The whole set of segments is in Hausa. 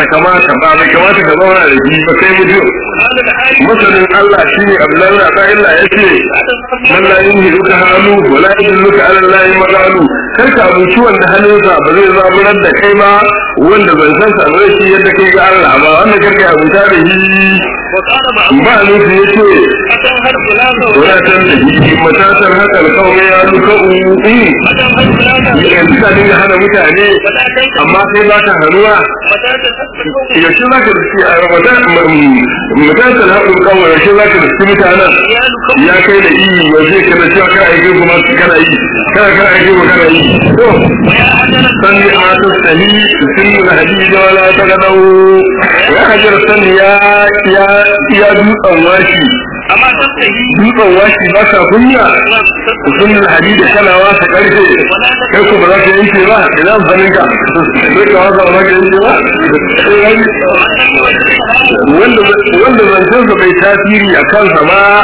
kamata ba bai kamata ka zauna da shi ba kai mutum masanin Allah shi ne Abdullahi a sa'in Allah ya ce man la yin ka hannu wa la yin luka ala Allah magalu kar ka abuci wanda hannunsa ba zai zaburar da kai ba wanda ban san sa ba shi yadda kai ga Allah ba wanda kar ka abuta da shi ba nufi ya ce wadatan da shi matatar haka kawai ya luka uku yanzu ka dinga hana mutane amma sai ba ka hannuwa yaushe za ka riski a ramadan matatar haka kawai yaushe za ka riski mutanen ya kai da iyi yaushe ka da cewa kana aiki kuma kana yi kana kana aiki kuma kana yi to sani a ta sahi sun yi hadisi da wala ta gadau ya hajar sani ya ya ya dutsen washi amma ta sahi dutsen washi ba sa kunya sun yi hadisi kana wasa karfe kai ko ba za ka yanke ba ina amfanin ka sai ka wasa ba za ka yanke ba wanda wanda zancensa bai tasiri a kansa ba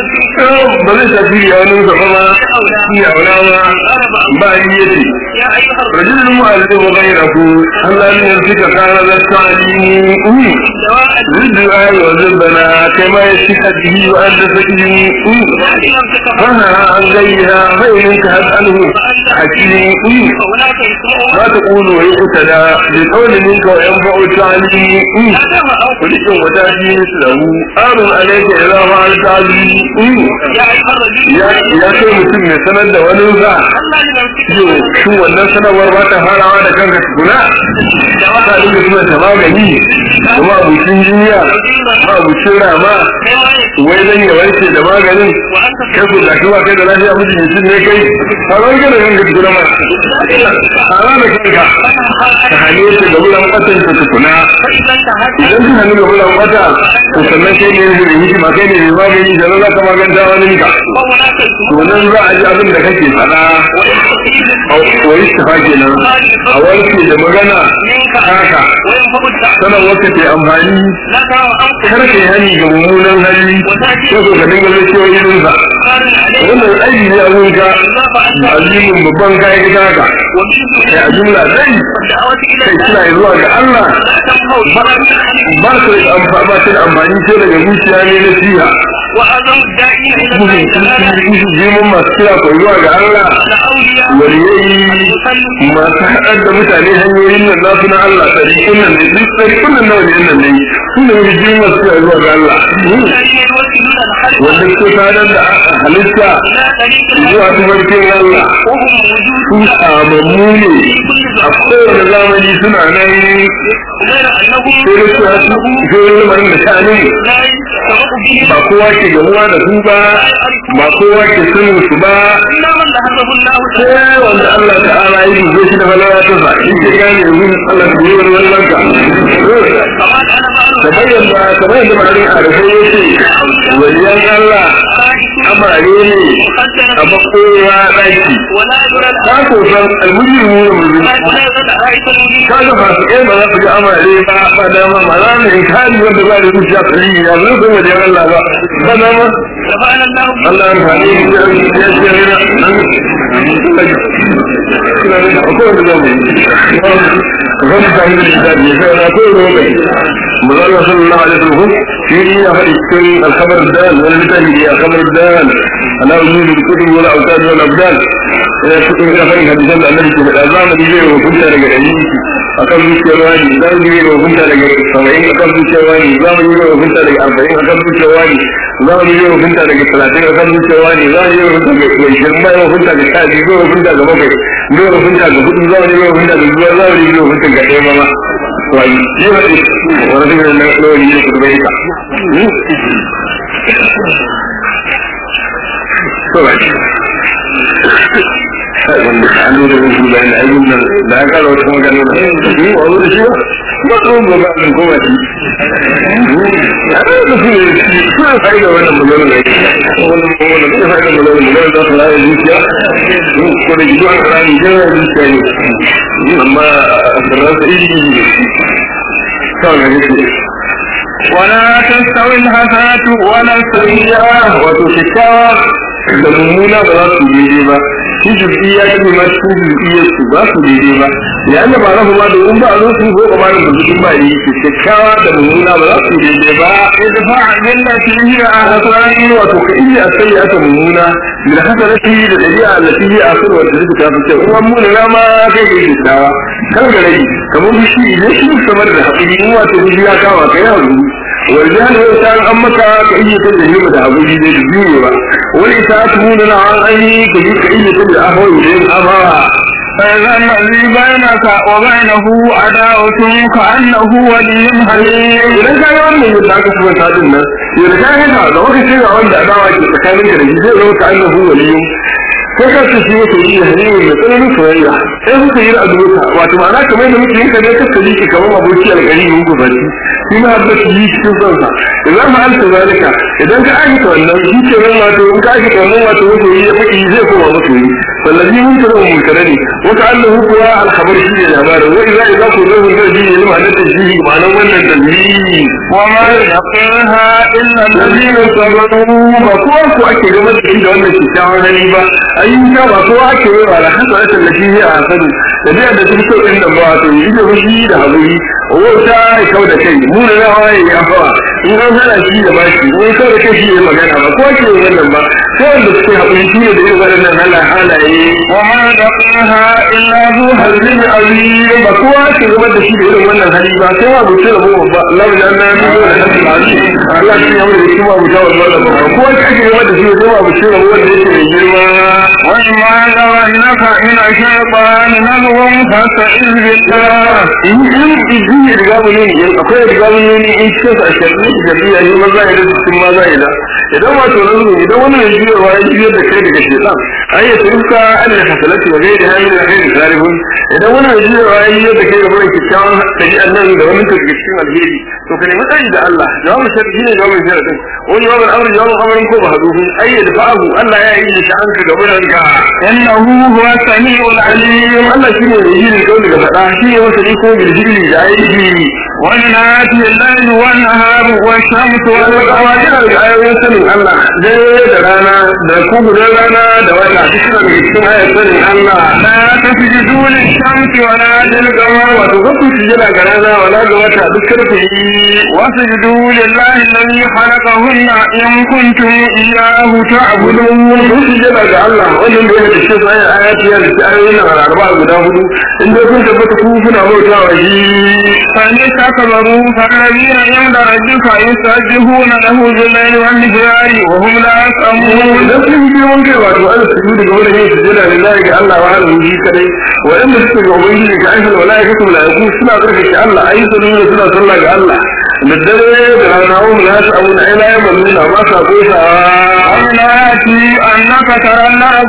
ba zai tasiri a wani zama ma shi a wani ma ba yi yace ya ayyuhar rajulun mu'allim wa ghayrahu Allah ne ya fika kana da ta'limu dawa'a riddu ayi wa zubbana kama yashika bihi wa anta sakin lam takfa فها عن غيرها فإنك هتأله حكيم هناك يسمعون ما تقول ويقتدى بقول منك وينفع التعليم هذا أو ولكن وتأتي مثله آمن عليك إذا فعلت تعليم يا أيها الرجل ya ya kai mutum mai sanar da wani za الله لنفسك yau shi wannan sanarwar ba ta farawa da kanka tukuna ta dinga suna ta magani kuma abucin jinya ma abucin rama wai zan yi warke da maganin وأنت kai ku gashi ba kai da lafiya mutum mutum ne kai a ran gada kanka tukuna ma a ran da kanka ka hane shi da wulan kwatan ka tukuna فإذا انتهت idan ka hannu da wulan kwata to sannan kai ne da hikima kai ne mai magani da za ka maganta wani ka وهناك to يسمعون nan za a ji abin da kake faɗa ويستفيد wa istifa kenan a warke da magana منك haka وينفق الدعوة sanar wata ke amfani لك وأنت kar ka yi hani ga mummunan hali ko ko ka dinga zai cewa irinsa قارن عليه wannan aiki ne abun ka الله فأنت azimin babban kayan gida ka ومنه kai a jumla dai الدعوة إلى kai الله kira zuwa ga Allah لا تنهوا فلا تنهوا ba su da amfani ba su da amfani sai daga zuciya ne na siya وأذن الداعين إلى الله musu تعالى musu jimin masu kira ko zuwa ga Allah لأولياء waliyai masu haɗar da mutane hanyoyin nan za su na Allah ɗarikun nan ne duk ɗarikun nan nawa ne nan ne su ne musu jimin masu kira zuwa ga Allah الذين يوكلون الخلق wanda suke sadar da halitta لا طريق zuwa tubarkin Allah وهم موجود su samammu ne a kowane zamani suna nan غير أنهم sai da su sai lamarin da sha'anin لا يسبق به ba kowa ke gamuwa da su ba ba kowa ke sanin su ba إلا من ذهبه الله تعالى sai wanda Allah ta'ala ya yi shi da falala ta sa in ke gane yanzu Allah ta yi wani wannan ka فما كان معلوم kamar yadda kamar yadda ma'anin arifai ya ce waliyan Allah amare ne a makowa ɗaki ولا يدرى ka ko san almujiru ne mulki ولا يدرى العائشة المجيد ka ga fasu ɗaya ba za su ga amare ba ba dama ma za mu inkari wanda ba da zuciya kali ya zo ko wajen Allah ba ba dama رفعنا الله به Allah ya fani da ya ce ne nan ina ne ko da zamu zan ta yi da da ya sai na ko ne mai manzo sallallahu alaihi wasallam shi ne ya faɗi cikin al-khabar dal wani mutane ya khabar dal ana wujud al-kutub wal awtad wal abdal ya cikin ya faɗi hadisan da annabi ke faɗa zamani zai hukunta daga dalili akan zuciyar wani zamani zai hukunta daga 70 akan zuciyar wani zamani zai hukunta daga 40 akan zuciyar wani zamani zai hukunta daga 30 akan zuciyar wani zamani zai hukunta daga 20 zai hukunta daga 10 zai hukunta daga 7 zai hukunta daga 4 zamani zai hukunta daga 5 zamani zai hukunta daga 1 ma wani yi wani wani zai na lori ne kurbai ka to ba kai wanda ka hannu da wasu bayan da ayyukan nan da aka kara wata magana na yi wa wani shi ba su ba ba su goma shi ya da su ne suna sai da wannan magana da yake wannan magana da sai da magana magana da su rayu zuciya ko da gido an rayu jira zuciya ne amma da rasu iri ne kawai ga yake ولا تستوي الحسنة ولا السيئة وتشكاوى da mummuna ba za su daidai ba shi juz'iyya ta ne ma cikin juz'iyyar su ba su daidai ba ya Allah ba rahu ma domin ba a zo su ko kuma da mutum ba yi ke kyakkyawa da mummuna ba za su daidai ba idfa billati hiya a hasaran wato ka iya sai aka mummuna da hasanati da dabi'a allati hiya asr wa da ta fi kyau kuma mun na ma kai kai kyakkyawa kan ga rai kamar shi idan shi samar da hakuri in wato shi ya kawo kai hakuri wajen yau ta an maka ka iya ta da da hakuri da biyu ba wani ta tunu na an ayi ka yi ka iya ta da ahawai da yin amawa فإذا الذي بينك وبينه عداوة كأنه ولي حليم idan ka yi wannan yadda aka kuma ta din nan yadda ka yi haka da wata ce ga wanda adawa ke tsakanin ka da shi zai zama ka annahu waliyun kai ka ce shi wata yi halimin da tsananin soyayya sai kuka yi ra'aduka wato ma'ana kamar da muke yin ka ne ka kaji ki kamar aboki alƙari mun gobaci shi ma habba shi yi cikin sonsa idan ma alta zalika idan ka aikata wannan shi ke nan wato in ka aikata wannan wato wato yi ya faɗi zai koma musu yi wallazi mun tara mun kare ne wata annahu kuwa alkhabar shi ne labarin wa idza idza ku zahu zai ji ne ma'anar tajhihi ma'anar wannan tajhihi وما يلقيها إلا الذين الذين صبروا ba kowa ko ake gaba da shi da wannan kyakkyawan hali ba ayyuka ba kowa ake yi wa alhasa da tallafi ne a hasadu da zai da duk so din da ba to yi da fushi da haƙuri wauta ya kau da kai mu da rawa ya yi afawa in an hana shi da bashi in kau da kai shi ya magana ba kowa ke yi wannan ba sai wanda suke haƙuri shi ne da irin waɗannan hala halaye وما يلقيها إلا ذو halin azim ba kowa ke gaba da shi da irin wannan hali ba sai ma mutum da mu ba Allah ya na ni da hasil azim Allah ya yi da kuma mu tawo wannan ba kowa ke gaba da shi sai ma mutum da wanda yake mai girma وإما يرنك من الشيطان نزغ فاستعذ بالله in in in ya riga mu ne in akwai riga mu ne in ce sa shirni da biya ne maza ya da cikin maza ya da idan wato nan idan wani ne jiya wa ya da kai daga shaytan ai ya turka an da hasalati wa gairi hayi da kai zarihun idan wani ne jiya wa ya da kai ga wani kikkiawan tabi annan da wani ta cikin alheri to ka nemi tsari da Allah jawabin sharri ne jawabin sharri wani jawabin amri jawabin amrin ko ba haduhu ai ya dafa'ahu Allah ya yi shi an ka ga buranka إنه هو السميع العليم Allah shi ne mai yi da kauli ga faɗa shi ne wasa ko bilhili da aiki والنات الليل والنهار والشمس wani والقمر kawa yana da ayoyin sanin Allah dare da rana da kugudan rana da wata duk suna daga cikin ayar sanin Allah لا تسجدوا للشمس ولا للقمر wato ga ku sujada ga rana wala ga wata duk karfe yi واسجدوا لله الذي خلقهن إن كنتم إياه تعبدون gudun kun sujada ga Allah wannan da ya da shi ayar ayati ya da ayoyin nan arba guda hudu in dai kun tabbata ku kuna bautawa shi فإن استكبروا فالذين عند ربك يسبحون له بالليل والنهار وهم لا يسأمون idan sun yi girman kai wato an su daga wani yin sujada lillahi ga Allah wa hada shi kadai waɗanda suke ga ubangiji ga ayyukan malaikatu malaiku suna tsarkake Allah ayyukan nuna suna sallah ga Allah da dare da rana wa mun yasu abu na ila ya malluna ba sa kosawa ومن آياته أنك ترى الأرض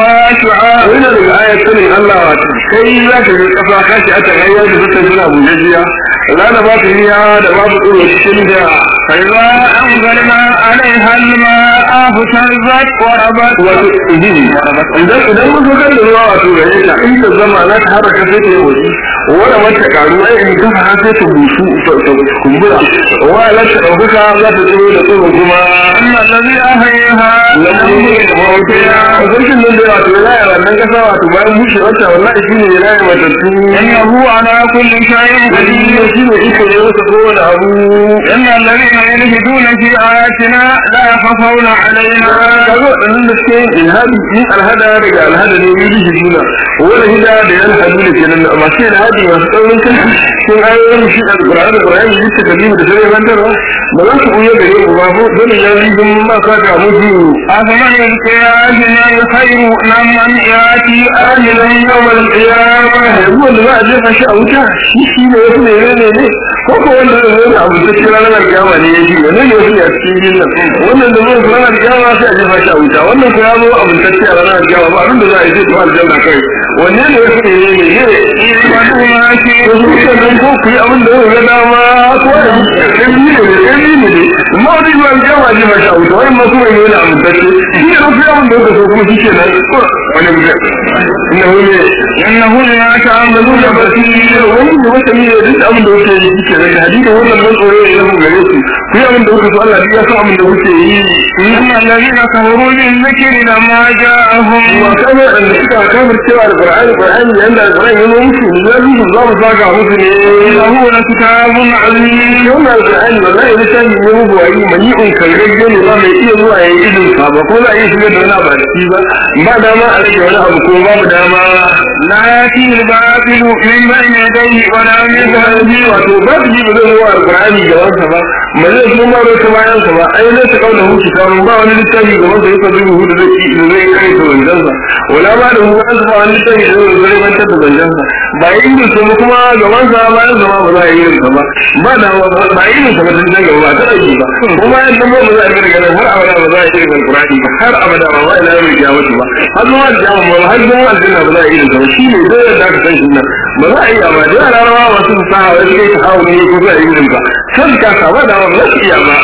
خاشعة wani daga ayat sanin Allah wato kai za ka ga kafa kashi a tagayya da zata suna bujajiya rana ba ta riya da babu tsoro cikin da فإذا أنزلنا عليها الماء اهتزت وربت wato idan idan mun zo da ruwa wato gare ta in ta zama na ta haraka sai ta yi waje wanda wata karu ai in ta har sai ta busu ta kumbura wa la ta dauka za ta tsoro da tsoro kuma أن الذي أحياها lamun da mawuciya wajen nan da wato ya yi wannan kasa wato bayan bushe wata wallahi shi ne ya yi matattu إنه على كل شيء قدير shi ne iko ne wata kowane abu إن الذين يلهدون في آياتنا لا يخفون علينا kaga waɗannan da suke yin ilhadi yin alhada daga alhada ne yi rishi juna wani hida da yan hadu da kenan masu ilhadi masu tsaurin kan sun ayoyin shi a ƙura'an da ƙura'an da yake kabiru da sai bantarwa ba za su ɓuya gare ku ba ko dole ya yi sun ma ka ga mutu أفمن يلقي آياتنا الخير نم من يأتي آمنا يوم القيامة yanzu wanda za a jefa shi a wuta shi shi ne wasu ne ne ne ko ko wanda zai zo da abu ta cikin ranar alkiyama ne ya ji wani ne wasu a cikin jin nan wannan da zai zo ranar alkiyama sai a jefa shi a wuta wannan ko ya zo abu ta cikin ranar alkiyama ba abin da za a yi zai zuwa aljanna kai wanne ne wasu ne ne ne ne إيمانوا ما شئتم yanzu kuka nan ko ku yi abin da zai ga dama ko da ɗan ne ne ɗan ne ne amma zai zuwa jama ji masha wuta wani masu mai nuna amintacce shi ne rufe yawan da kuka so kuma shi ke nan wani mutum inda wani إنه لما تعملون بصير wani da wata ne da duk abin da kuke yi shi ke nan da hadisi wannan ban tsoro ya zama gare su ku yi abin da kuka so Allah ya san abin da kuke yi إن الذين كفروا بالذكر لما جاءهم wa kama da suka kafir cewa alqur'ani qur'ani yanda alqur'ani ya musu ne ya musu za mu saka musu ne إنه لكتاب عظيم wannan alqur'ani wallahi littafi ne mu buwayi mani'un kalgagge ne ba mai iya zuwa ya yi idin sa ba ko za a iya shigar da wani abu a ciki ba ba dama a rage wani abu ko babu dama لا يأتي الباطل من بين يديه ولا من خلفه wato ba su ji ba zai zuwa alqur'ani ga wansa ba ba zai kuma ba ta bayan sa ba ai ne ta kauna hukunci kamun ba wani littafi ga wanda ya sabu hudu da zai da zai kai ta wanzansa wala ba da hukunci ba wani littafi da zai zai mantar da wanzansa ba yi irin sa ba kuma gaban sa bayan sa ma ba za a yi irin sa ba ba da ba yi irin sa ba tun daga ba ta aiki ba kuma yan nan ba za a yi daga nan har abada ba za a yi irin alqur'ani ba har abada ba ba ila yau ya mutu ba har zuwa kiyama ba har zuwa aljanna ba za a yi irin sa ba shine dole da ka san shi nan ba za a yi amma da larabawa masu fasaha wai kai ta hawo ne ko za a yi irin sa kan ka saba da ba za su iya ba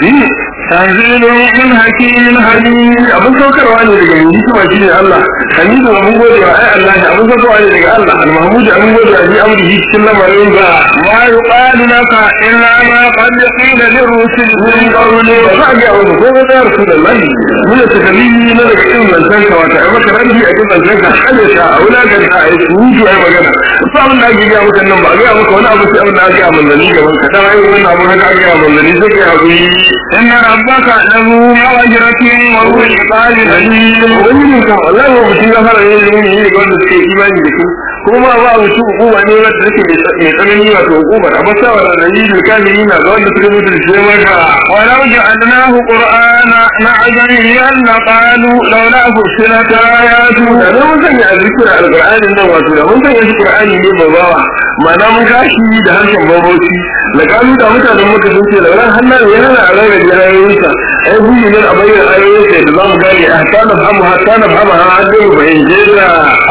تنزيل من حكيم حليم abin saukarwa ne daga mai hikima shi ne Allah hamidu abin gode wa ai Allah ne abin saukarwa ne daga Allah al-mahmud abin gode wa ji amrihi cikin lamarin ba ما يقال لك إلا ما قد قيل للرسل من قبل ba za a ga wani ko ga ya rasu da lahi mun da takalimi na daga irin zancen ka wata ai maka rabi a cikin zancen ka hane ka a wulakan ka ai suju ai magana ba abin da ake gaya maka nan ba a gaya maka wani abu sai abin da ake a manzanni gaban ka dan ai wannan abu haka ake a manzanni sai kai hakuri إن ربك له مغفرة وهو العقاب الأليم ubangiji kan wallahi ba mutum ya fara yin ilimi ne ga wanda suke imani da shi kuma ba mutum hukuma ne wanda take mai tsanani wato hukumar amma sa wa da yi da kamili na ga wanda suke mutu da shi maka ولو جعلناه قرآنا نعجميا لقالوا لولا فصلت آياته da ne mun sanya a zikin alqur'anin nan wato da mun sanya shi qur'ani ne babawa ma'ana mun kashi da harshen baboci da kalu da mutanen muka sun ce lauran hannan ya hana a rarrabe ayoyinsa ai buyi nan a bayyana ayoyinsa da za mu gane a hatta na fahimu hatta na fahimu har an dai mu fahimce ta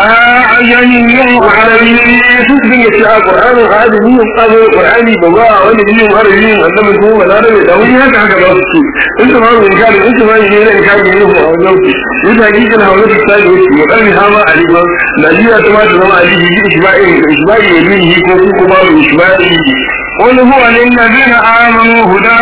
أعجمي وعربي duk din yace a Qur'anin adami yin kazo Qur'ani ba ba wanda yin arabi yin annabi ko ba da da wani haka haka ba su in ta mamu in kare in ta mamu ne ne kare ne ko a wajen ku yin hakikin hawa da sai da shi mudan hama aliman Najeriya ta ma ta zama alihi bi ishba'i ishba'i yadihi ko ko ba mu ishba'i قل هو للذين آمنوا هدى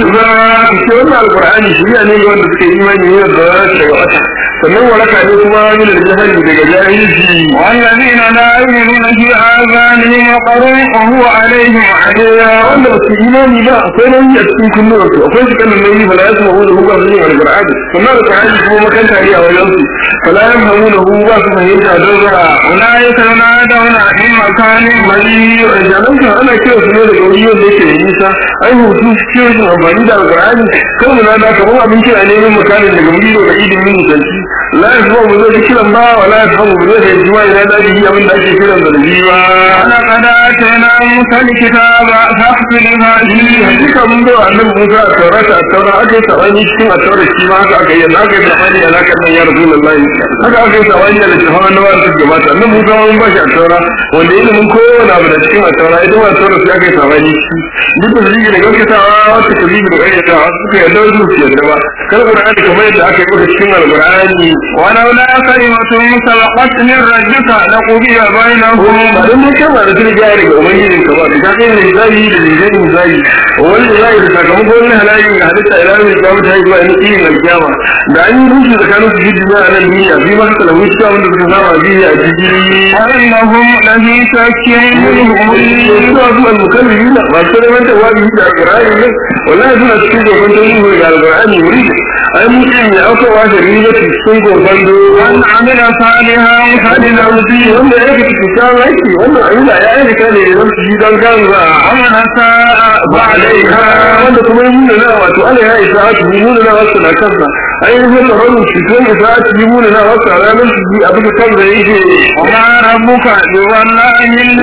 وشفاء shi wannan alqur'ani shi ne ga wanda suke imani ne da daga wata sannan waraka ne kuma min al-jahili daga jahilci والذين لا يؤمنون في آذانهم وقر وهو عليهم عديا wanda ba su imani ba akwai nauyi a cikin kunnuwarsu akwai su kanin nauyi fala ya samu da hukar zuwa alqur'ani sannan alqur'ani kuma makanta ne a wajen su fala ya samu da hu ba su fahimta don ra أولئك ينادون من مكان bari jalan ka ana kira su ne daga wuri wanda yake da nisa ai hutu cikin rashin amfani da alqur'ani kan mu nada kamar abin kira ne min makanin daga wuri da idin min mutanci la ya samu mu zai kiran ba wala ya samu mu zai fahimci ma ina dadi abin da ake kiran da shi ba ولقد آتينا موسى الكتاب فاحفظها فيه hakika mun ga annabi Musa a taurata a taura aka yi sabani cikin a taura shi ma haka aka yi yadda aka yi sabani a lakar nan ya rasu lallahi haka aka yi sabani a littafin annabawa da suke gabata annabi Musa mun ba shi a taura wanda ilimin kowane abu da cikin a taura ita ma a taura sai aka yi sabani duk da zigi da gaskatawa wata ta zigi da ƙayyatawa suka yarda wasu su yarda ba kar Qur'ani kamar yadda aka yi maka cikin alƙur'ani ولولا كلمة سبقت من ربك لقضي بينهم ba don mun kama da tuni gaya daga ubangijin ka ba da ka kai da misali da zai misali wani misali da sakamakon wani halayen da halitta ila mai kyamu ta yi zuwa ni irin alkiyama da an yi rushe tsakanin su jiji a nan duniya bi ma suka lamu cikin wanda suka saba biyu a jiji وإنهم لفي شك منه مريب suna su al-mukallibi na masu neman tawabi da alqur'ani ne wallahi suna cikin gobe ta yi da alqur'ani wuri ai mutum ya auka wa da riba cikin gobe من عمل صالحا فلنفسه wanda ya yi cikin aiki wannan ayyuka ya aika ne da su ji don kansa ومن أساء بعدها wanda kuma yi nuna na wato ana ya isa ake yi nuna na wasu na kansa ainihin tsaron shi kan isa ake yi nuna na wasu a ranar su ji abin da kansa yake وما ربك بظلام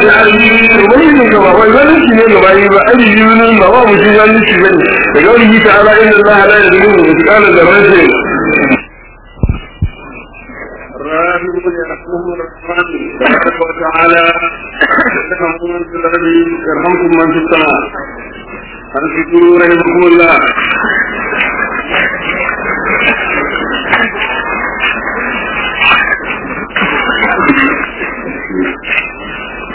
للعبيد ubangijin ka ba wai wani shi ne gaba yi ba aji yi nuna ba ba mutum ya nufi ba ne daga wani yi ta'ala inda Allah la ya zuru da kala da rashi الراحمون يرحمهم الرحمن تبارك وتعالى يرحمكم من في الارض يرحمكم من في السماء انصتوا رحمكم الله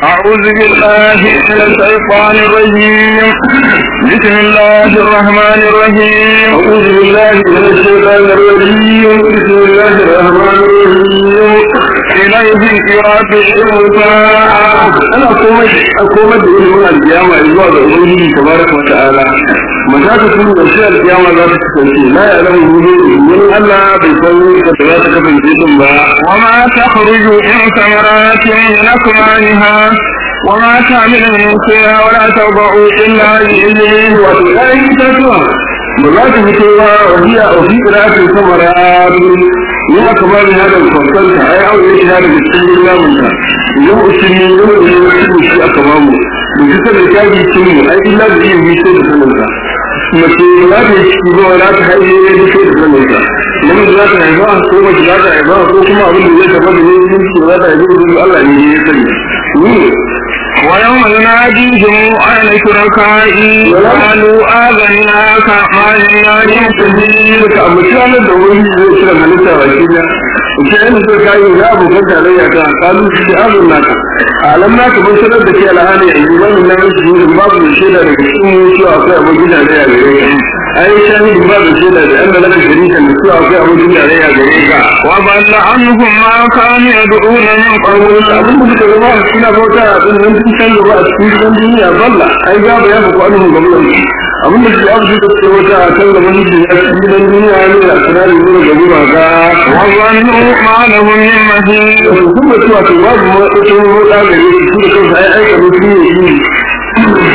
أعوذ بالله من الشيطان الرجيم بسم الله الرحمن الرحيم أعوذ بالله من الشيطان الرجيم بسم الله الرحمن الرحيم إليه يرجع أنا أقوم أقوم بإلمون القيامة إذا أبنيه تبارك وتعالى متى تكون أشياء القيامة لا تستنسي لا يعلم وجوده من الله بيسوي كتبات كفن جيتم بها وما تخرج من ثمرات من أكمامها وما تعمل من فيها ولا تضع إلا بإذنه وتلاقي تتوى بذات فتوى وهي وفي قراءة الثمرات من أكبر هذا الفصل أي أو إيش هذا بسم الله منها يوم أسمي يوم يوم شيء أكبره بجسد الكاجي سمي أي إلا بإيه بيشي بسنة mace za ta yi ciki ba za ta haife ya ji sai da sanin sa namiji za ta haifa ko mace za ta haifa ko kuma abin da zai tafa da ne yin ciki za ta haifa da Allah ne ya sani ni ويوم يناديهم أين شركائي قالوا آذناك ما لنا من سبيل ka ambaci ranar da wani zai cire halitta ba shi da ita yana so ka yi za mu kan tarayya ta kalu shi da azun naka alam naka mun sanar da ke alhali yanzu wannan nan shi ne babu mai shaida daga cikin mu cewa akwai abin gida da ya gare ka ai shahidin babu shaida da Allah laka sharika da cewa akwai abin gida da ya gare ka وضل عنهم ما كانوا يدعون من قبل abin da suka zama suna bauta a ɗin nan sun canza ba a cikin gidan duniya balla ai gaba ya fi kwanin gaban abin da su abu suka ce wata a kan gaban su ya cikin gidan duniya ne da sinari ne da gaba ga وظنوا ما لهم من مهيد wato sun da cewa to babu matsatsin motsa gare su su da kansu ai aika ne su ne shi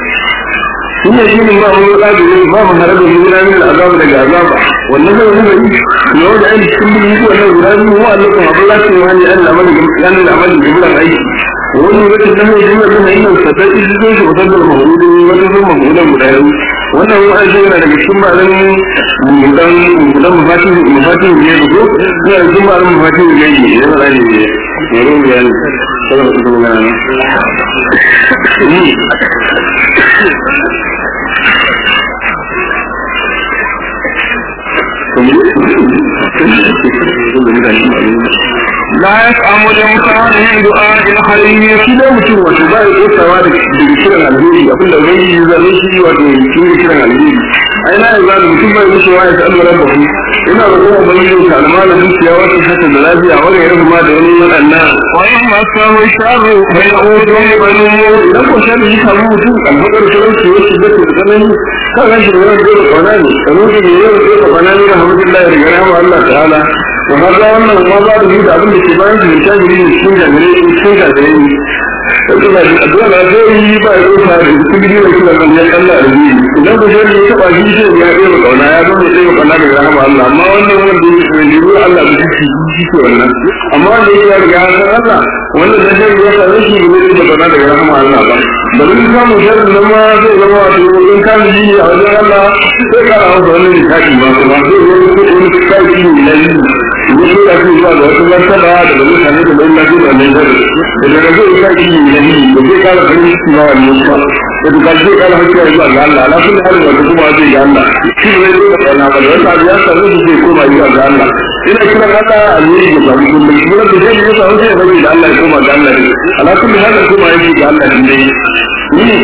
shi ne shi ne ba mu motsa gare su ba mu hare da mu gudanar da azaba daga azaba wannan zai wani gari na wanda aiki cikin bilin ko wannan guda biyu mu Allah kuma abin lafiya wani an lamari an lamari da gudan aiki wani wata nan ne jimar da yin sadar izinin shi wata da mahudin wata da mahudin guda biyu wannan wani aiki yana daga cikin ma'anin mudan mudan mafatin mafatin ne da ko yana da cikin ma'anin mafatin ne ne yana da ne ne ne ne ne ne kada mu kuma gana ne لا يفهم الإنسان من دعاء الخير shi dai mutum wato ba ya kosawa da daga kiran alheri abin da wani yi zai shi wato shi ne kiran alheri ai na yanzu da mutum bai musu wa ya ta alwala ba ku ina da kuma ban yi ta alama da dukiya wata hata da lafiya wani ya rubu ma da wani waɗannan وإن مسه الشر فيعود بنور idan ko shi yi samu mutum alfakar talauci ya shiga ta tsanani kan rashin wani zai da kwana ne kamar da ne yau zai da kwana ne da hamdulillah ya riga rahama Allah ta'ala to kaga wannan ma ba da da abin da ke bayan shi ta gari ne cikin jami'ai cikin jami'ai ne sai da addu'a da zai yi ba ya rufa da cikin gidi da kila kan ya Allah da yi idan ko shi ya taba shi sai ya yi da kauna ya zama sai kauna da rahama Allah amma wannan wanda yake da jiru Allah da shi shi ke wannan amma wanda yake ya riga ya san Allah wanda da shi ya san shi ne da kauna da rahama Allah ba bari mu samu sharri nan ma zai zama wato in ka ji a wajen Allah sai ka rawa da wani kaki ba kuma zai yi wani kaki ne na yi wasu da su zuwa da wasu martaba da da mutane da mai lafi da mai zari da daga zai sa shi ne da yi da zai kara farin ciki ma wani wasu da duka zai kara hakkiya zuwa ga Allah ala kulli halin wanda kuma zai ga Allah shi ne zai da kana ba da wata abu ya samu da zai koma zuwa ga Allah ina kiran Allah alheri da samu kullum kuma da zai yi samu sai ya bari da Allah ya koma ga Allah ne ala kulli halin kuma yake ga Allah ne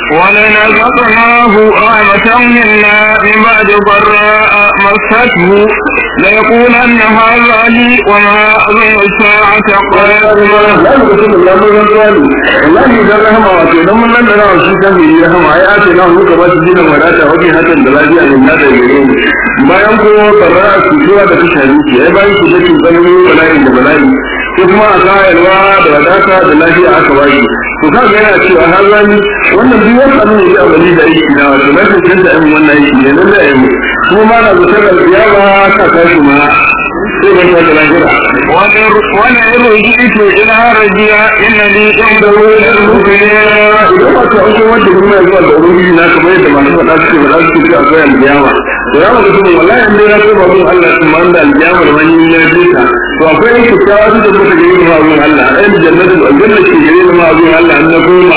ولنذقناه رحمة منا من بعد ضراء مسته ليقولن هذا لي وما أظن الساعة قائمة la mu mutum da mun ran tsari wallahi dan rahama wato dan mun nan da rawa shi kan yi rahama ai a ce na muka ba shi dinan wadata wajen hakan da lafiya ne na da gare mu bayan ko barra su zuwa da kashe ki ai bayan ku da kin tsanani bala'i da bala'i ko kuma a kayarwa da wadata da lafiya aka baki to ka ga yana cewa har zani wannan duk wani abin da ya amali da aiki na wato na kan da ayin wannan aiki ne nan da ayi kuma ma na zuwa da ziyara ka kashi ma sai ban ta lafiya ولئن رجعت إلى رجيا إن لي عنده للمؤمنين idan wato an kuma wanda kuma ya zuwa da ubangiji na kamar yadda masu faɗa suke faɗa suke ce akwai aljiyama to ya mutu kuma wallahi an dai na so ba mun Allah sun man da aljiyama da wani na jita to akwai yin kyakkyawa da muka gani da ma'azun Allah ɗayan jannatin aljanna ke gani da ma'azun Allah an na goma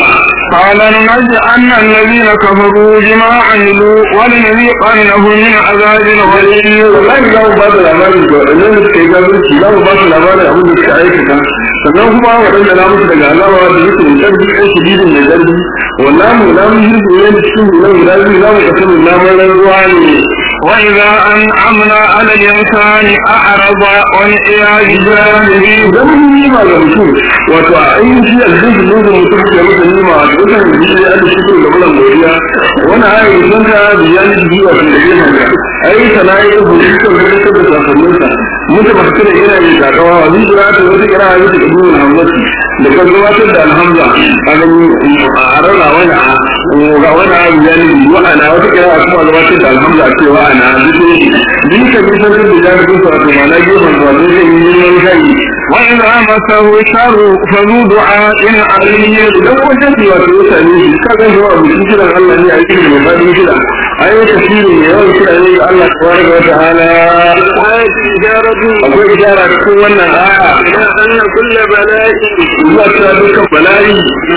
قال لنجعلن الذين كفروا بما عملوا ولنذيقنهم من عذاب غليظ wallahi za mu ba da labarin da waɗannan da suka yi gabirci za mu ba su labarin abin da suka aikata sannan kuma waɗanda na musu daga alama da yake da ƙarfi ɗan shididin mai ƙarfi wannan mu na mun hirgu ne da cikin gudan guda biyu za mu ƙasa mu namun ruwa ne وإذا أنعمنا على الإنسان أعرض والعياذ بالله idan mun yi ma ga mutum wato a ainihin shi aljihu ne da mutum ke masa nima a dukkan jiki ya da shi da bulan godiya wani ayi sun ta biyan jiki wato da yin hanga ayi sana yi da hudu kan gudu da safanninsa mutu ba su yana yi takawa wa zai jira ta wata kira a wata ibu na hamlati da kan gabatar da alhamza a gani a rana wani a ga wani a biyan jiki wa'ana wata kira a kuma gabatar da alhamza a cewa ana duk ne duk ka bi sanar da jami'in sa wato ma'ana gefen zuwa zai zai yi neman shayi وإذا مسه الشر فذو دعاء عليم idan wajen da wato ya same shi ka ga shi wa mutum kiran Allah ne a cikin mai fadin kira ai tafsiri ne yawan kira ne ga Allah tabaraka wa ta'ala آية إشارة akwai ishara cikin wannan aya إلى أن كل بلاء zuwa cewa dukkan bala'i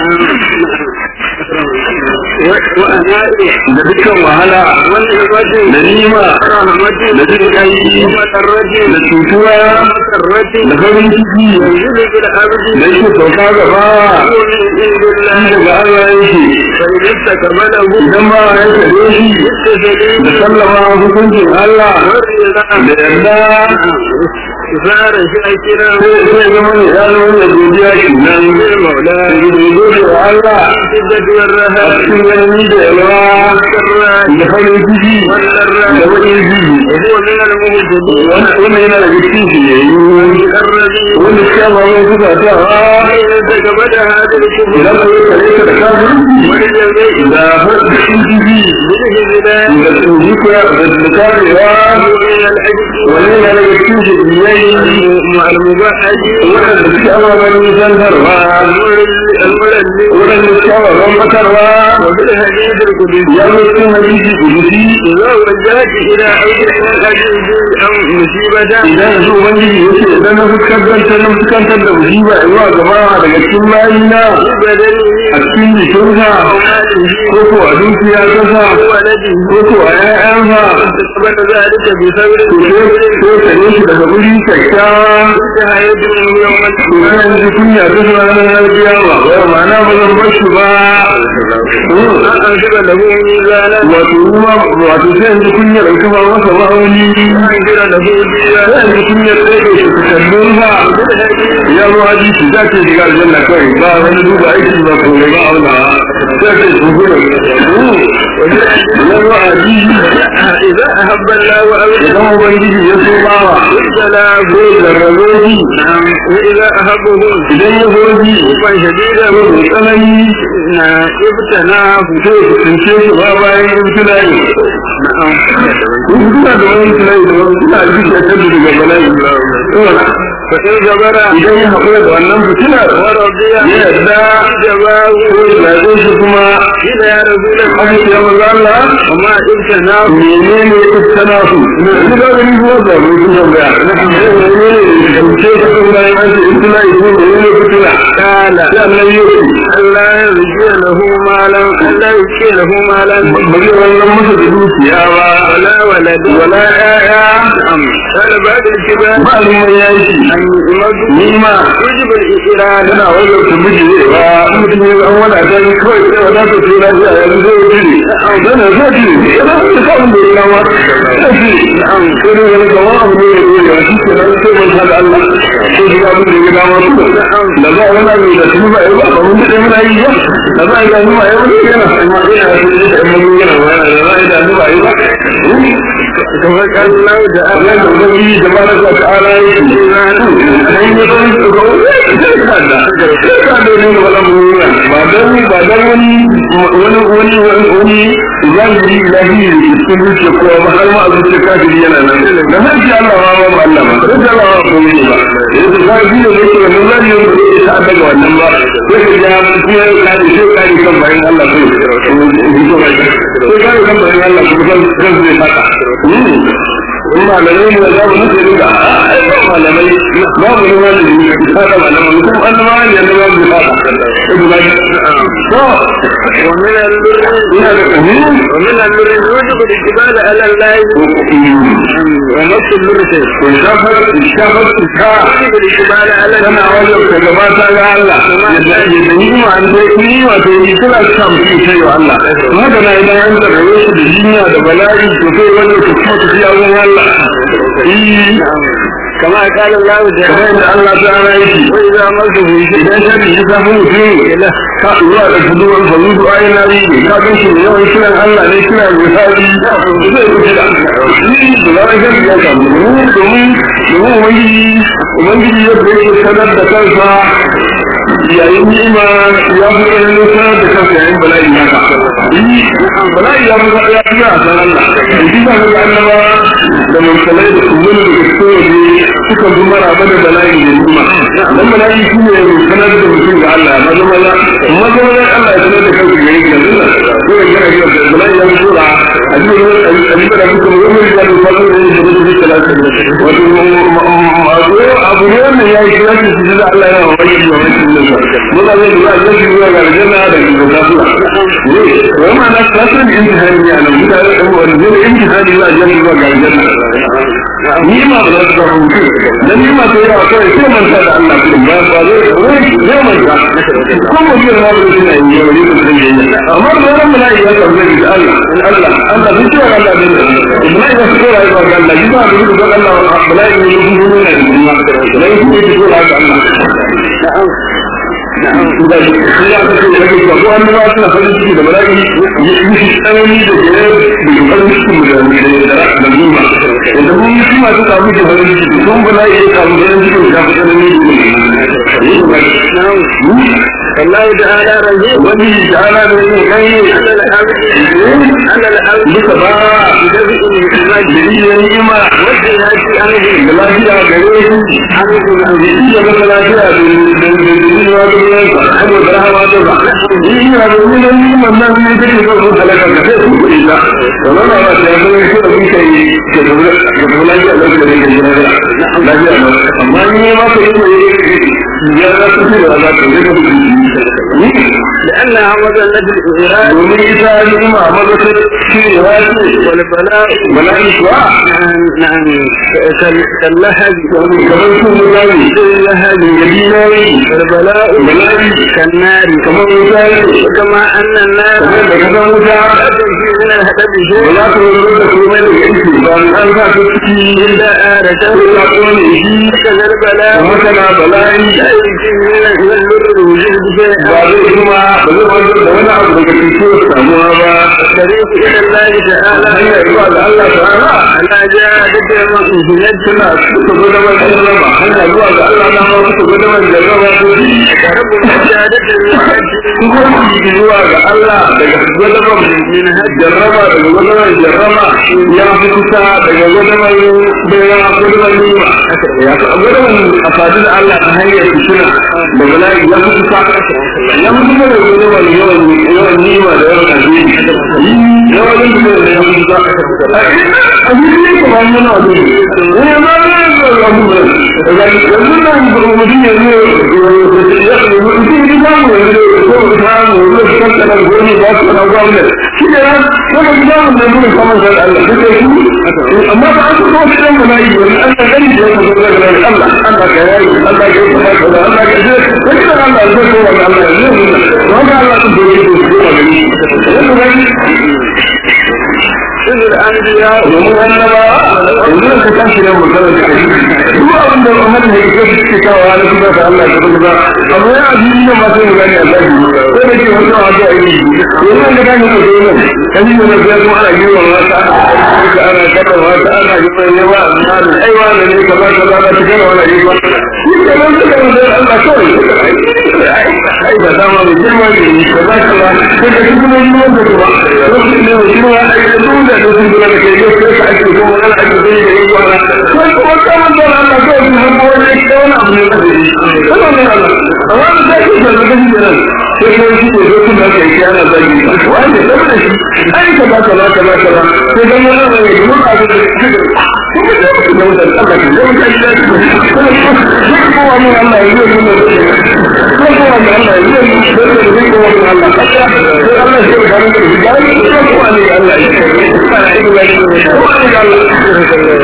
وأناء da dukkan wahala والعبد da nima ورحمة da jin kai ومسرة da cutuwa ومسرة da farin ciki ينزل بالعبد da yake sauka gaba هو من عند shi الله daga Allah yake فإذا استكمله idan ba ya kare shi بالتسليم da sallama hukuncin Allah والرضا da yarda صار شاكرا sai zama ne ya zama da godiya shi nan للمولى da gode wa Allah الشدة a والرهاب cikin yanni da yawa والسراء da farin ciki da والضراء baƙin ciki وهو من المهتدين wannan yana daga cikin shi ne الذي wanda suka ba mai kuka ta إذا تكبد هذا الكفر idan ka yi kare ka da kafin والجزاء da farin ciki بالهزلان da tsoji ko da karewa ومن العجز wani yana daga cikin shi biyayya المبهج waɗanda suke ababen nisantarwa الملل waɗanda suke ababen matarwa وبالحديث القدسي ya zo cikin hadisi kudusi إذا وجهت إلى أمر العزيز أو مصيبة idan su ubangiji ya ce idan na fuskantar na fuskantar da musiba zuwa gaba daga cikin layina بدنه a cikin jikinsa أو ماله ko ko a dukiya kasa ولده ko ko a ƴaƴansa فقد ذلك بثور to sai sai tare shi daga guri kyakkyawa انتهى يدعو يوم to القيامة zan ji kunya ta zuwa ranar kiyama ba ma'ana ba zan bar shi ba أنشر له ميزانا wato kuma wato sai in ji kunyar in kafa masa ma'auni أنشر له ديانا sai in ji kunyar ɗaya da shi kallon ba ya zo hadisi za ta shiga aljanna kawai ba wani duba aiki ba ko ba auna sai ta shugura ya zo hadisi إذا أحب الله أبدا idan ubangiji ya so bawa ابتلاه zai zarrabe shi نعم وإذا أحبه idan ya so shi حبا شديدا ko da tsanani ابتلاه sai ya tsince shi ba bayan ibtila'i نعم in suna da wani ibtila'i da wani suna ji da tabi daga bala'i فإن صبر idan ya haƙura da wannan fitinar ورضي ya yarda جواه ko ya zaɓe shi kuma إلى يا رسول الله aka ce maza Allah وما ابتلاه menene iftana su ina shi da gani ko da mai kuma ba menene ne ce ka kan bayan an ce iftana ko menene fitina قال sai Allah ya ce ألا يرجي له مالا ألا يرجي له مالا ba zai wannan masa da dukiya ba ولا ولد wala ƴaƴa نعم قال بعد الكبار ba ni mai yaki أن يمد ni ma يجب الإسرار tana wajen su miji ne ba mutum ya an wada ta ni kawai sai wada ta ce na jiya yanzu zai wuce ne zan na zai ji yana da kawai da ya kama zai ji an sai da wani kama abu ne ya dole a cikin nan sai mun tada Allah ko shi abin da ya dama su da za a wani abu da su ba ya ba ba mun da muna yi ba da za a yi da mu ba ya wani yana amma ina da su da mun yana ba da za a yi da mu ba yi ba kamar kan lau da Allah da wani da ba da ta'ala yake nan ne don su ga kada kada ne ga wala mun ba dan ba dan wani wani wani wani zahiri ilahi cikin zuciya ko ba har ma zuciya kafiri yana nan da har ji Allah ba ba Allah ba da Allah ba ko ne ba yanzu ba ji da yake wannan zahiri ne da ta daga wannan ba sai ka ja kuma ka ji sai ka ji kan bayan Allah ko sai ka ji kan bayan Allah ko kan kan zai fata in ba da ne da za mu nufi da malamai babu ne malami ne ka da malamai mutum annaba ne annaba ne ba to ومن البر ina da kamin ومن البر يوجب الاتباع على الله ونفس البر ko shafar shafar ka يوجب الاتباع على tana الله wajen ka gabata ga Allah yadda yadda ni ma an dai ni wato ni kula ta mutum sai wa Allah haka na idan an da rayo su da jinya da bala'i to sai wanda ku kuma ta fiya wurin Allah eh كما قال الله kamar تعالى yadda Allah ta ana yake وإذا مسه شيء idan shari ya samu mutum ka zuwa da kuduwar farudu ayin na ne ka gan shi da yawan kiran Allah ne kira da misali zai kuce da shi da zarar shari ya samu domin domin domin ubangiji ubangiji yadda yake sanar da kansa yayin ni'ima ya fi ƙarfin sanar da kansa yayin bala'i haka yi bala'i ya fi ya fi a san Allah da shi ba ga annaba da mursalai da kuma da gaske waje suka bi maraba da bala'i da ni'ima dan bala'i shi ne sanar da mutum ga Allah maza maza maza maza Allah ya sanar da kansa ga yake yanzu ko ya gana gina da bala'i ya fi tura a cikin a cikin da kuka mu yi da fasu da yin da kuka talata wato abu ne wanda ya yi kira shi da Allah yana wa wani wa wani da sa maza zai da za a zuwa ga aljanna da ga kasuwa ne wai ma na kasan imtihani ne a nan mutane da wani zai imtihani za a je zuwa ga aljanna ni ma ba za su samu mutum dan ni ma sai yawa kawai sai manta da Allah kuma ba ba zai zai manta ko mu ji ma ba suna yi ya wani mutum ne amma da ran mala'i ya samu zai da Allah Allah Allah bin cewa Allah bin mala'i ya fito da ga Allah ji ba da ga Allah mala'i ne mun mun ne da mala'i ne ke fito da Allah na'am da shi ya ce da ke ko an ba su farin ciki da mala'i yi shi tsanani da ke da farin ciki da da da nima idan mun yi kuma su samu da farin ciki sun bala'i ya samu farin ciki da tsanani da na'am الله تعالى رزق wani ta'ala da yin kai على الأمر على الأمر duka ba بدفء الإيمان da iya ni'ima والجهاد عنه da lafiya gare su عنه da iya masa lafiya da da da da da yansa saboda rahama ta ba ina da wani ni'imar nan ne da ke zo halaka ka sai su kuɗi ta da wannan ba ta yanzu ne ko da kun kai ke da da lafiya da da da da lafiya na amma ni ma ka yi mai ya za su ce da za ta yi da لأنها مظلة الإيراد domin ita ni'ima maza ta ce ya ce والبلاء bala'i kuwa نعم كال- كاللهب kamar sun mutane كاللهب da dinari والبلاء bala'i كالنار kamar mutane وكما أن النار kamar da kasan wuta لا تنفي من الهدف ba شيء za ta wani da komai da yanki ba an sa ta ciki إلا آرته ko ta kone shi كذا البلاء kamar tana bala'i لا يمكن من البر الوجود شيئا ba zai kuma ba zai wani da wani abu daga cikin samuwa ba الطريق إلى الله تعالى hanyar zuwa da Allah ta'ala على جادة المؤمنين tana suka gwada man jarraba hanya zuwa ga Allah na ma suka gwada man jarraba ko shi رب جادة المؤمنين kuma su zuwa ga Allah daga gwada man min jarraba daga gwada man jarraba ya fi kusa daga gwada man bera gwada man nima ya fi gwada man a fadin Allah ta hanyar fitina da bala'i ya fi kusa ya fi kusa da gwada man yawan yawan nima da yawan alheri yawan yin fitina da ya fi kusa a cikin ne kuma yana da ne ma ne da abubuwan yanzu nan mutum ya zo ya mutum ya samu yanzu ko samu zai tattala goni ba su na gwamnati shi ne nan wanda su samu da nuna kamar da Allah duk da shi amma ba an so shi dan mana yi wani Allah gani da yake zo daga nan Allah Allah ka yayi Allah ka yi kuma da Allah ka ji wani da Allah zai so wa Allah ya yi wanda Allah sun dole shi su ga gani yanzu gani إذ الأنبياء domin annaba yanzu ka tashi da mutum da kai duk abin da Muhammad ne ke suke kawo na kuma da Allah da kuma abu ya addini ne ma sai mu gani Allah ne ko da ke wannan abu a yi yanzu da gani ko da nan kan yi ne da kuma ana yi wa wata ka ana kada wata ana yi wa yawa amma da ai wani ne kaza kaza da take da wani yi ba shi ke nan da da Allah kawai ai da dama mai girma ne kaza kaza sai da kuma yi wanda ba lokacin ne shi ma ai da dole da sun gura da ke yau sai ka ake ko wani ake zai da yi kwana sai kuma kaman da Allah kawai sun hango wani ya wani abu ne da yi kuma ne Allah amma da sai ka ga gaji da nan sai ka shi ne zai kuma kai shi ana zagi wanda sai da shi ai ka ba ka ba ka ba ka ba sai dan wannan ne mun ka da kuma da ku da wannan Allah ke da kai da shi ko wannan Allah ya yi mun ko ko wannan Allah ya yi mun da ko wannan Allah ka sai Allah ya ga mun da shi ga ko wannan Allah ya yi ko wannan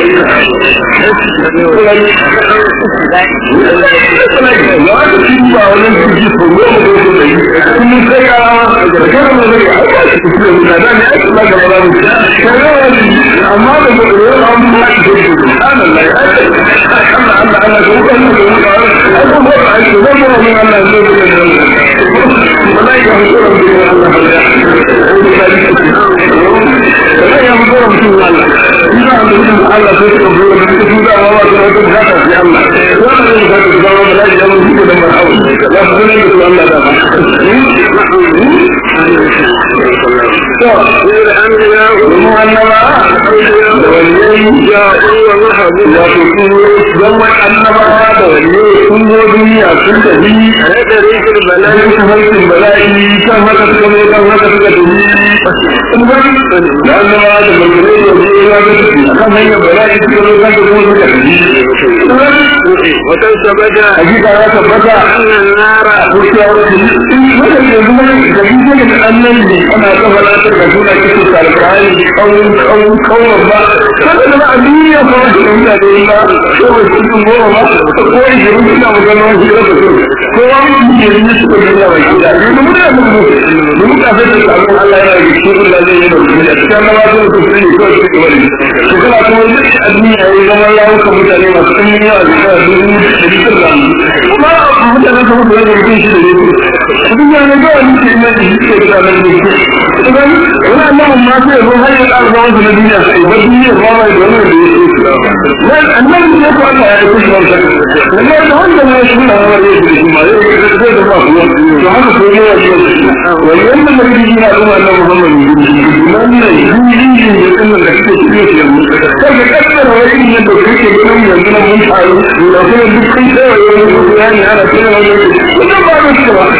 Allah sai ka zo da su da wa da wata bukata sai Allah wannan ne ka ga zama da lafiya mun yi da marhabu la su ne da su Allah da ba to sai anbiya mu annaba da waliyi ya uwa marhabu ya to su zama annaba da waliyi sun zo duniya sun tafi a da rikin bala'i su harkin bala'i kan haka suka zo kan haka suka tafi sun gani da annaba da waliyi da waliyi ya ga tafi akan hanyar bala'i suka zo kan kuma suka tafi wata sabata hakika ya tabbata annan nara wucewa wasu wanda ke zuwa da bidiyo da annan ne ana kafa latar da suna kisa sarkari kawun kawun kawun ba kada da ba a duniya ko wasu da mutane ba ko wasu cikin goma ba ko ishirin suna magana wasu da su ko wani ke yi su ko duniya ba gida ne da mutane mun mu da muka sai da sabon Allah yana da cikin Allah zai yi da duniya cikin na wasu da su ne ko su ke wani to kana kuma duk a duniya ya zama ya wuka mutane masu ɗan yawa da yawa dubu da dukkan zamu kuma mutane su mutu da mutum shi da ne abin ya ne kawai nake ina da shi ke da nan ne idan wani annabi ma sai zo har ya ƙara zama na duniya sai ba duniya ba mai da wani da yake nan annabi ne ko Allah ya yi shi wannan da wanda ne shi na wani da shi ma yau da zai da ba kuwa to haka ko ne ya yi wani yanda da yake yi na kuma annabi Muhammad nan ne yin yin da kuma da kake cikin shi yanzu kai ka kaddara wani yin da kake ganin yanzu nan mun faru da kuma duk kai sai wani bayani ana cewa wani wannan ba da shi ba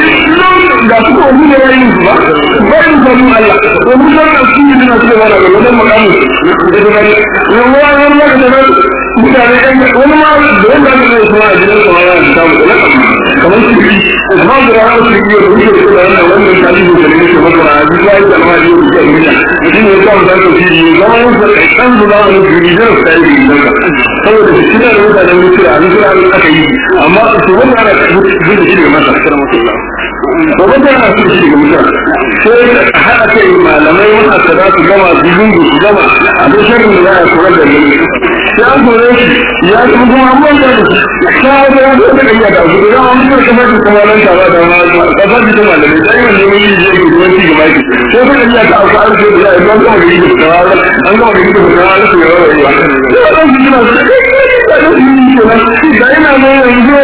ga su ko ni da yayin su ba ba ni da mu Allah to mun san da shi ne na cewa da wannan makamu da da ne wani wani wani da mutane ɗan wani ma da wanda aka zai kuma a gidan sama yana da samu da kamar su yi amma da ranar su yi da wuce da wannan wannan tarihi da ne ke masa a duk wani da ma yau da duniya shi ne ya samu da su yi zama yin sa kan su zama yin su yi da su yi da saboda su shi da mutanen mutuwa a duk ranar aka yi amma su wanda ana zai da shi da masa kira mutuwa ba wanda ana so shi da mutuwa sai haɗa kai malamai wanda za su gama su zungu su gama a duk shirin da za a kula da mu ya kore shi ya kuma kuma an manta da shi ta ga ya zo da kanya da su da an fara kamar da kuma nan tare da ma da ba da malamai sai wanda mun yi je ga wani ga baki sai ka kanya ta aka arke da ya ga kuma da yi da an ga da yi da da su yawa yawa sai wannan shi na da shi da ina ne yanzu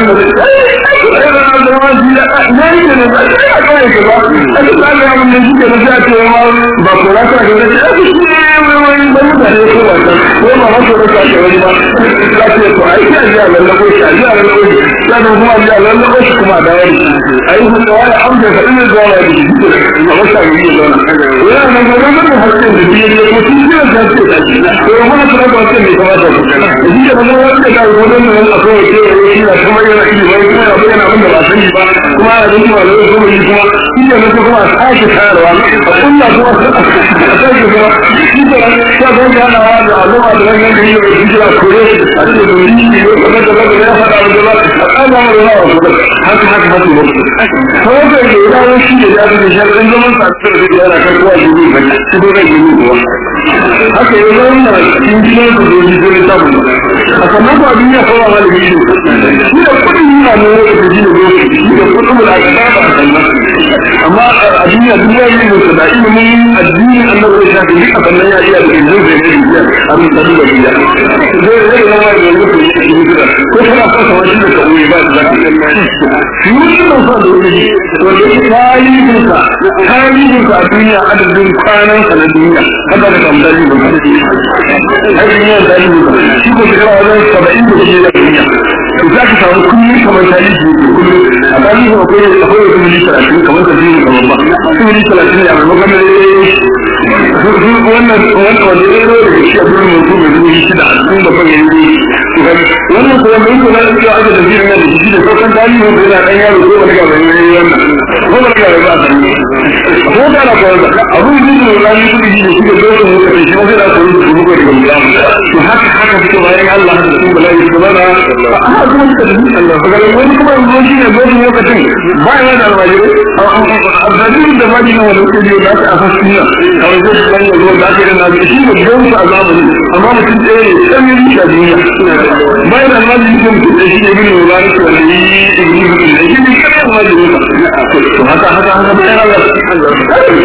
ai da na da wani da ne ne da ba sai ka kai ba ai da ga mun ne shi da ya ce ma ba ko ra ka ga da shi ne wani da mutane ko wannan ko ba ma ko da ke wani ba za ce to ai sai ya ga na ko shi ya ga na ko shi ya da kuma ya ga na ko shi kuma da wani ai ko da wani amsa da ina zuwa da shi a wata yi da wannan ya na ga na ko hakke da biye da ko shi ne da ke da shi to ma na ko da ke ne kuma da shi da ba wanda da ko da nan a ko ke shi da kuma yana yi ba kuma ya bayyana abin da ba sani ba kuma a da kuma da kuma shi kuma shi da kuma a sake tayarwa a kunna kuma a sake kuma shi da ta ga yana wa da al'umma da wannan da yake da jira kore a cikin da yi ne kuma da da ya fada da ba a kana mu da wa haka haka haka ne ko da ke da wani shi da ya da sharadin zaman sa da da yana kan kowa da yi ba shi da yi ne ko haka ya zama na cikin gidan da yi da ta mu a sannan ba duniya ko ba malami ne shi da kudin yana ne da ji da shi da kudin da aka ba sannan amma a duniya duniya ne da da ilimin addini annabi ya shafi duka sannan ya iya da ilimin da ne da abin da da biya zai zai zama da yanzu ko yake yi da ko kana so ka wani da kawai ba da shi ne da so da wani to da tarihin ka tarihin ka a duniya adadin kwanan ka na duniya kada da kan dalili ba ai duniya dalili ba shi ko shekara wajen 70 da shi da duniya to za ka samu kullum kamar tarihi ne kullum a tarihi akwai akwai wata mili talatin kamar ta biyu kamar ba su mili talatin ne a maimakon da wannan wannan wanda ya zo daga shi a birnin mutum mai zuwa shida a cikin babban yanzu wannan kuma mai kuma da cewa aka tafi da da shi da sauran tarihi wanda yana ɗan yaro ko wani gaba ne wannan ko wani gaba ba a sani ko da na kawai da abun yi da wani kudi ne shi da dole mu kace shi wanda da koyi da kuma daga mutum to haka haka suke bayan Allah da su bala yi kuma na a kuma suka tafi Allah ga wani kuma yanzu shi ne dole lokacin ba ya da almajiri abdalin da bani na wani kudi da aka asa sunna kawai zai san yanzu da ake da nabi shi ne don su azabuni amma mutum ɗaya ne san yi shi a duniya bayan da almajiri shi mutum ɗaya shi ne bin wani ko ne yi ibn ibn shi ne kai almajiri to haka haka haka bayan Allah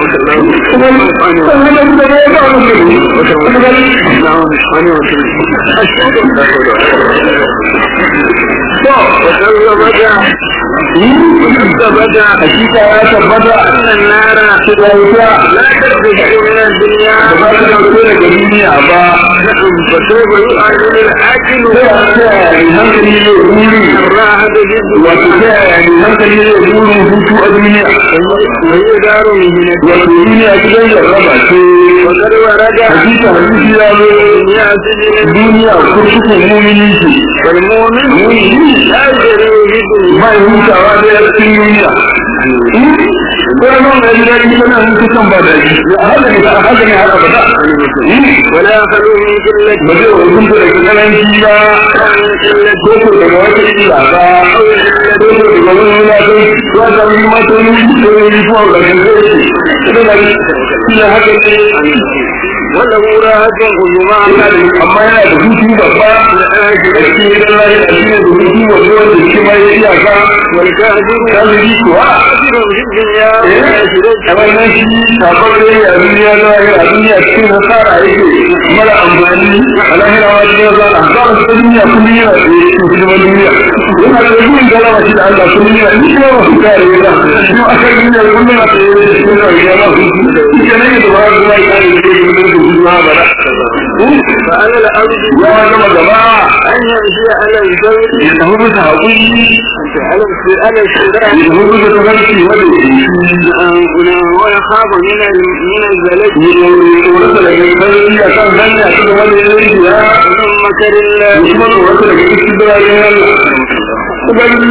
ثبت hakika ya tabbata أن النار cewa wuta لا تخرج من الدنيا ba za ta dauke daga duniya ba فسوف يؤذن الآكل sai a ce mai hankali ne buri الراحة جدا wato sai a mai hankali ne burin hutu a duniya وهي دار مهنة wato duniya gidan jarraba ce وقد ورد hakika hadisi ya zo دنيا سجن duniya kurkukun mumini ce والمؤمن لا يجري في الدنيا ba ya hutawa da ya cikin duniya ko ya nuna ya daɗi kana hutu kan ba daɗi haka ne haka ne har abada ولا يخلو من قلة ba zai hukunta daga kalanci ba ko ko daga wata illa ba ko ko daga wani wulatai ko a sami mata ne ko ne yi fuwa ga kan zai ce ina da ila haka ne وله راحة عظمى amma yana da hutu babba da cikin gidan lahi a cikin da hutu babba wanda shi ma ya iyaka والكافر kafiri kuwa كافر في الدنيا a wannan shi kafar da ya a duniya na a duniya cikin hasara yake mara amfani a lahira wa cikin hasara hasara ta duniya kullum yana da cikin hidiman duniya yana da yin galama shi da Allah kullum yana ni kuma wasu kare yana shi a kan duniya kullum yana da yin cikin rayuwa na hutu shi ke nan yadda ba za su yi kare da yin da hutu na bara فعلى الأرض ya gama gaba أن يمشي على الزوج ya tafi bisa haƙuri على على الشراء ya tafi bisa tafarki wanda ya ويخاف من ال- من الزلج tsoronsa daga sarki a kan hanya ta gaba da yanzu ya ومن مكر الله kuma tsoronsa daga cikin biranen Allah. Ubangiji.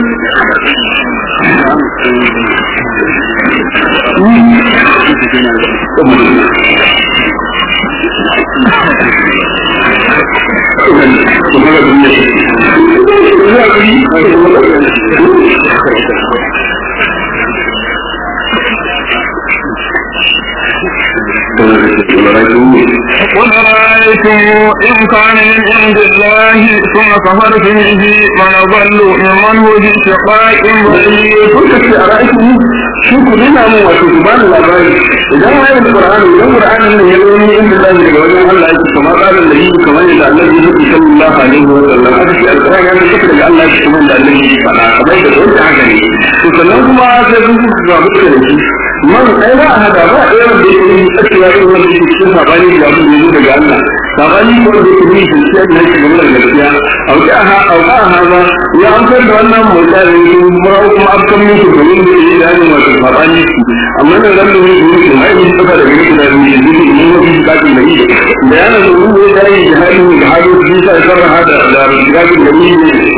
قل رأيتم إن كان من عند الله ثم كفرتم به من ضل ممن هو في شقاء بعيد kuka ce a ra'ayi shi ku nuna mun wato ku bani labari idan wani da qur'ani idan qur'ani ne ya zo ni inda Allah daga wajen Allah yake kuma tsarin da yake kamar yadda Allah ya yi sallallahu alaihi wa sallam haka shi alqur'ani ya tafi daga Allah yake kuma da Allah yake faɗa kamar da wanda haka ne to sannan kuma sai kun ku ga mutum da shi man ai ba a hada ba ɗaya wanda yake yi tsakiya irin wanda yake cikin sabani da abin da ya zo daga Allah sabani ko da yake yi gaskiya da yake game da gaskiya auka ha auka ha ba ya amsar da wannan mutane kuma kuma abkan musu domin da yi da hannun wasu sabani amma da ran da ne da yake mai yin tsaka da gari da ne da yake yin wani kafin da yi da yana da ruwa da yi da hannun da hannun da yake sarra hada da kafin da yi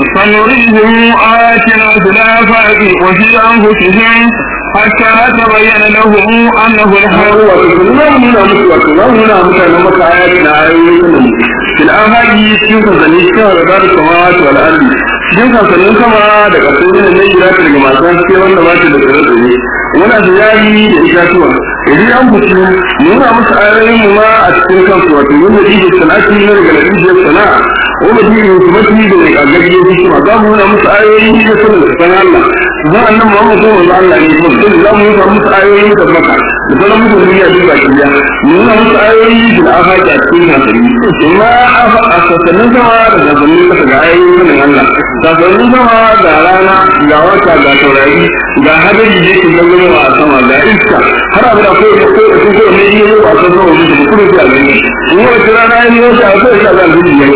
سنريهم آياتنا في الآفاق وفي أنفسهم حتى تبين لهم أنه الحق wato kuma nuna musu wato za mu nuna mutanen maka ayat na ayoyin da mu fil ahadi cikin sansanni cikin harbar samawati wal ardi cikin sansannin sama da kasar da ne jira ta daga masu haske wanda ba ta da tsare tsare wani ziyari da itatuwa idan an fito nuna musu ayoyin mu ma a cikin kansu wato yadda ije sana'ati na daga latijiyar sana'a wanda shi ne kuma shi da daga gaggiyo hikima za mu nuna musu ayoyin da sanin da san Allah za a nan Muhammad ko wanda Allah ne kuma sai za mu nuna musu ayoyin da maka da sauran musu duniya duk baki daya mu nuna musu ayoyi da afaki a cikin hankali amma a sassanin sama da sassanin kasa ga ayoyin sanin Allah sassanin sama ga rana ga wata ga taurari ga hadari da yake gangaro a sama ga iska har abu da ko ko ko ko ne yi yau a san sama musu kuma sai a gani in wata rana ya yi wata ko sai a ga alheri ya ce ba sun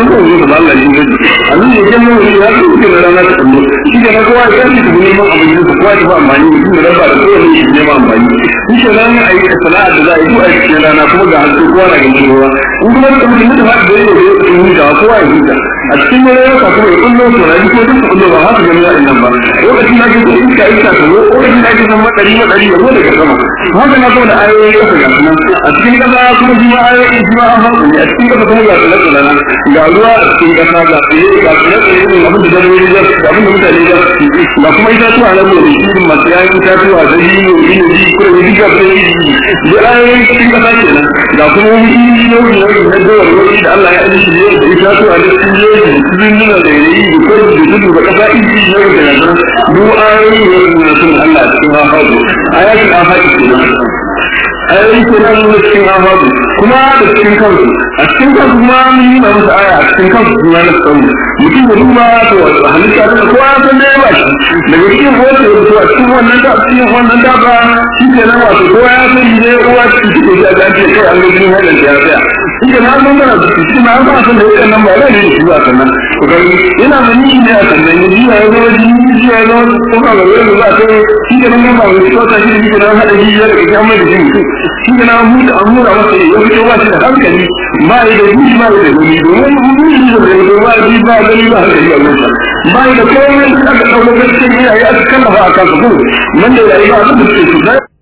ko zo da Allah yin gaji abin da yake mun ya ce ke da rana ta kallo shi da kowa ya ce ku neman abin da kowa ya ba amfani da shi da ba da kowa ne shi neman amfani shi ke nan a yi sana'a da za a yi ko a cikin rana kuma ga hannu kowa na ganin ruwa in kuma da mutum da ba da yake da yake huta kowa ya huta a cikin wani yau kuma ya kullo to na ji ko duk kullo ba haka ganin ra'ayin nan ba lokacin da ke so iska iska ta zo lokacin da ke son madari madari ya zo daga sama haka na kuma da ayoyi kasa ga sunan a cikin kasa kuma shi ma ayoyi shi ma an haɗu ne a cikin kasa kuma ga tsale tsale ga ruwa a cikin kasa ga tsaye ga tsale tsaye ne abin da dabbobi za su abin da mutane za su ci ga kuma itatuwa na gobe shi masu yayin itatuwa da yi ne yi ne yi kuma yi ga sai yi da ayoyi cikin kasa kenan ga kuma wani yi nauyi nauyi na dawar nauyi da Allah ya aji shi ne da itatuwa da cikin yoyi da cikin nuna da yayi da kuma da tudu da kasa iji nauyi da nan duk ayoyi ne na sun Allah a cikin hafazu ayatul afaki kenan ayoyi kenan na cikin hafazu kuma da cikin kansu a cikin kansu kuma mun yi musu aya a cikin kansu suna na tsawo mutum da duba to halitta da kowa ya san da ya bashi daga cikin kowace da to a cikin wannan da cikin wannan da ba shi ke nan wato kowa ya san ne uwa cikin cikin da ta ce kai an ga jin hadin da ya tsaya shi ke nan mun ga cikin ma ba san da yake nan ba da ne shi ba sannan to ga yana da ni ne a sannan ni ya zo jini ji ya zo ko ka ga wani ba sai shi ke nan ba wani ko ta shi ke nan hada ji ya da kiyama da shi shi ke nan mu da amura masa ya fito ba shi da hankali ba yi da ji ba yi da gani domin mun yi da gani ba ji ba gani ba hankali a gurin ba yi da komai da aka ɗauka gaskiyar iyaye aka kallafa a kansa ko nan da yayi ba abin da suke su